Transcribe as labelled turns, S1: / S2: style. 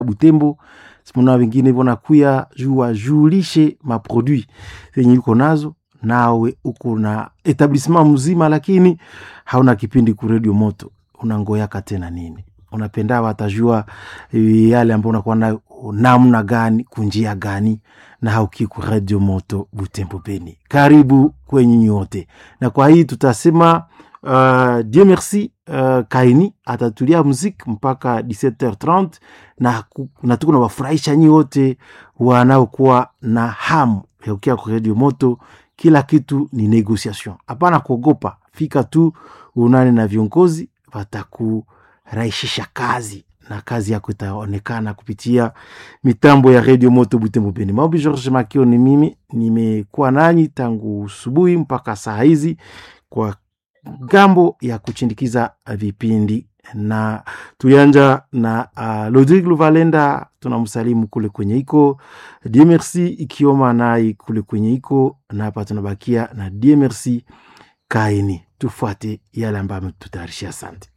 S1: Butembo simona wengine vonakuya juu wajulishe maproduit zenye iko nazo nawe uko na etablissement mzima, lakini hauna kipindi ku Radio Moto, unangoyaka tena nini? Unapenda watajua yale ambao unakuwa nayo namna gani, kunjia gani, na hauki ku Radio Moto Butembo Beni. Karibu kwenye nyote, na kwa hii tutasema uh, Dieu merci uh, Kaini atatulia muziki mpaka 17h30 na, na tuko na wafurahisha nyi wote wanaokuwa na hamu ya kukia kwa Radio Moto. Kila kitu ni negotiation, hapana kuogopa. Fika tu unane na viongozi, watakurahisisha kazi na kazi yako itaonekana kupitia mitambo ya Radio Moto Butembo Beni. Maombi George Makio ni mimi, nimekuwa nanyi tangu subuhi mpaka saa hizi kwa gambo ya kuchindikiza vipindi na tuyanja na uh, Lodrig Luvalenda tunamsalimu kule kwenye iko Die Merci ikioma nai kule kwenye iko na hapa tunabakia na Die Merci Kaini. Tufuate yale ambayo ametutayarishia. Asante.